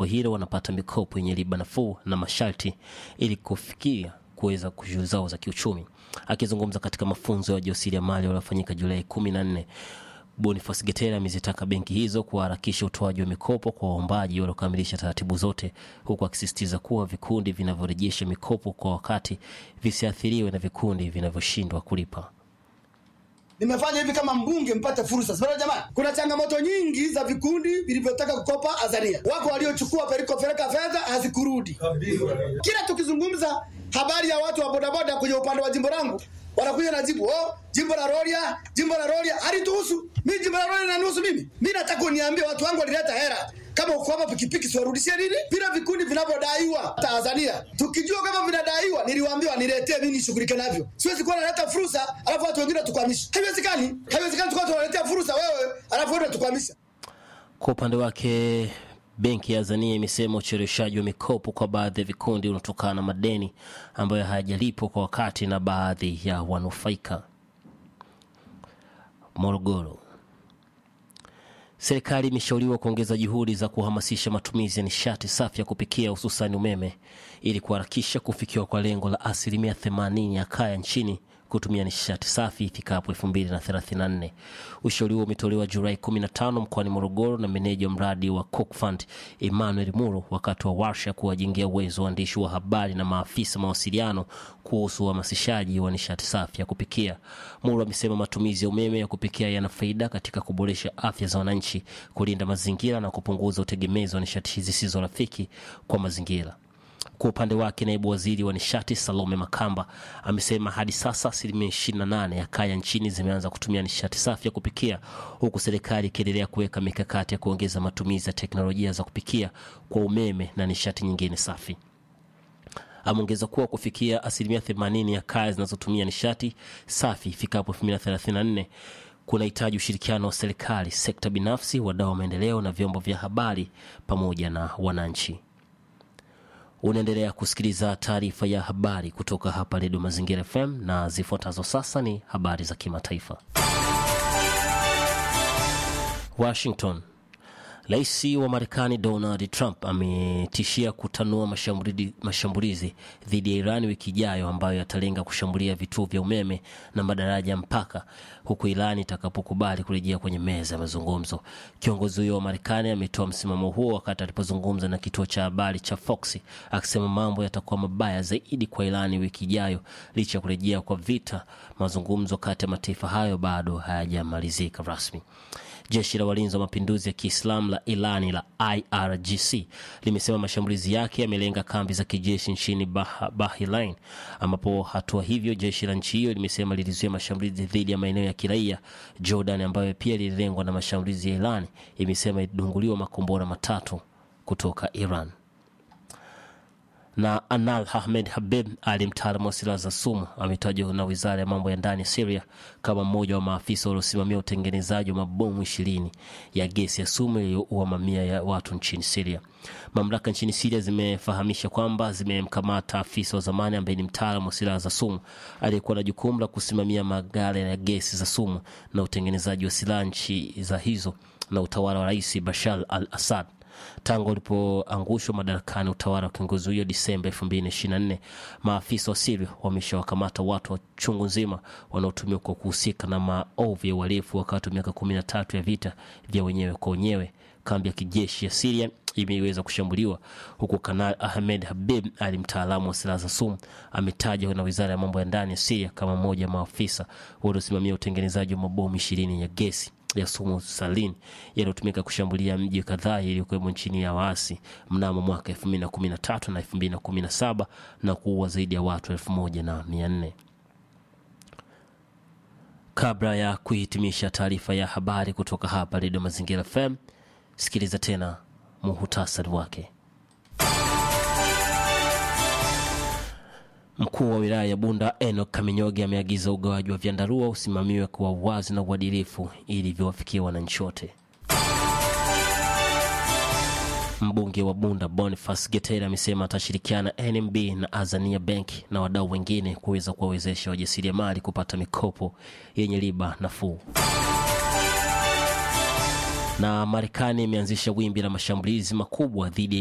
hilo wanapata mikopo yenye riba nafuu na masharti ili kufikia kuweza shughuli zao za kiuchumi. Akizungumza katika mafunzo ya wajasiriamali waliofanyika Julai kumi na nne Boniface Getera amezitaka benki hizo kuharakisha utoaji wa mikopo kwa waombaji waliokamilisha taratibu zote, huku akisisitiza kuwa vikundi vinavyorejesha mikopo kwa wakati visiathiriwe na vikundi vinavyoshindwa kulipa. Nimefanya hivi kama mbunge mpate fursa. Sasa jamani, kuna changamoto nyingi za vikundi vilivyotaka kukopa Azania. Wako waliochukua pelikopeleka fedha hazikurudi. Kila tukizungumza habari ya watu wa bodaboda kwenye upande wa jimbo langu wanakuja na jibu oh, jimbo la Rorya, jimbo la Rorya halituhusu mimi. Jimbo la Rorya linanihusu mimi. Mimi nataka uniambie watu wangu walileta hela kama uko hapa pikipiki siwarudishie nini? Bila vikundi vinavyodaiwa Tanzania, tukijua kama vinadaiwa, niliwaambia niletee mimi nishughulike navyo. Siwezi kuwa naleta fursa alafu watu wengine tukwamisha. Haiwezekani, haiwezekani tukawa tunaletea fursa wewe alafu wewe tukwamisha. Kwa upande wake benki ya Azania imesema ucheleweshaji wa mikopo kwa baadhi ya vikundi unatokana na madeni ambayo hayajalipwa kwa wakati na baadhi ya wanufaika. Morogoro, serikali imeshauriwa kuongeza juhudi za kuhamasisha matumizi ya nishati safi ya kupikia hususani umeme ili kuharakisha kufikiwa kwa lengo la asilimia 80 ya kaya nchini kutumia nishati safi ifikapo 2034. Ushauri huo umetolewa Julai 15 mkoani Morogoro na meneja mradi wa Cook Fund Emmanuel Muro wakati wa warsha kuwajengea uwezo waandishi wa habari na maafisa mawasiliano kuhusu uhamasishaji wa nishati safi ya kupikia. Muro amesema matumizi ya umeme ya kupikia yana faida katika kuboresha afya za wananchi, kulinda mazingira na kupunguza utegemezi wa nishati zisizo rafiki kwa mazingira. Kwa upande wake naibu waziri wa nishati Salome Makamba amesema hadi sasa asilimia 28 ya kaya nchini zimeanza kutumia nishati safi ya kupikia, huku serikali ikiendelea kuweka mikakati ya kuongeza matumizi ya teknolojia za kupikia kwa umeme na nishati nyingine safi. Ameongeza kuwa kufikia asilimia 80 ya kaya zinazotumia nishati safi ifikapo 2034 kunahitaji ushirikiano wa serikali, sekta binafsi, wadau wa maendeleo na vyombo vya habari pamoja na wananchi. Unaendelea kusikiliza taarifa ya habari kutoka hapa Redio Mazingira FM na zifuatazo sasa ni habari za kimataifa. Washington. Rais wa Marekani Donald Trump ametishia kutanua mashambulizi, mashambulizi dhidi ya Iran wiki ijayo ambayo yatalenga kushambulia vituo vya umeme na madaraja mpaka huku Iran itakapokubali kurejea kwenye meza ya mazungumzo. Kiongozi huyo wa Marekani ametoa msimamo huo wakati alipozungumza na kituo cha habari cha Fox akisema mambo yatakuwa mabaya zaidi kwa Iran wiki ijayo licha ya kurejea kwa vita. Mazungumzo kati ya mataifa hayo bado hayajamalizika rasmi. Jeshi la walinzi wa mapinduzi ya Kiislamu la Irani la IRGC limesema mashambulizi yake yamelenga kambi za kijeshi nchini bah Bahrain, ambapo hatua hivyo jeshi la nchi hiyo limesema lilizuia mashambulizi dhidi ya maeneo ya kiraia. Jordan, ambayo pia lililengwa na mashambulizi ya Irani, imesema ilidunguliwa makombora matatu kutoka Iran na Anal Ahmed Habib Ali, mtaalamu wa silaha za sumu, ametajwa na wizara ya mambo ya ndani ya Siria kama mmoja wa maafisa waliosimamia utengenezaji wa mabomu ishirini ya gesi ya sumu iliyoua mamia ya watu nchini Siria. Mamlaka nchini Siria zimefahamisha kwamba zimemkamata afisa wa zamani ambaye ni mtaalamu wa silaha za sumu aliyekuwa na jukumu la kusimamia maghala ya gesi za sumu na utengenezaji wa silaha nchi za hizo na utawala wa Rais Bashar al Assad tangu ulipoangushwa madarakani utawala wa kiongozi huyo Disemba 2024, maafisa wa Siria wameshawakamata watu wa chungu nzima wanaotumiwa kwa kuhusika na maovu ya uhalifu wakati wa miaka 13 ya vita vya wenyewe kwa wenyewe. Kambi ya kijeshi ya Siria imeweza kushambuliwa huku Kanal Ahmed Habib Ali, mtaalamu wa silaha za sumu, ametajwa na wizara ya mambo ya ndani ya Siria kama mmoja wa maafisa waliosimamia utengenezaji wa mabomu ishirini ya gesi ya sumu salini yaliyotumika kushambulia mji kadhaa iliyokuwemo nchini ya waasi mnamo mwaka 2013 na 2017 na kuua zaidi ya watu elfu moja na mia nne. Kabla ya kuhitimisha taarifa ya habari kutoka hapa Redio Mazingira FM, sikiliza tena muhutasari wake. Mkuu wa wilaya ya Bunda Enoch Kaminyoge ameagiza ugawaji wa vyandarua usimamiwe kwa uwazi na uadilifu ili viwafikie wananchi wote. Mbunge wa Bunda Boniface Getera amesema atashirikiana NMB na Azania Bank na wadau wengine kuweza kuwawezesha wajasiriamali kupata mikopo yenye riba nafuu. Na Marekani imeanzisha wimbi la mashambulizi makubwa dhidi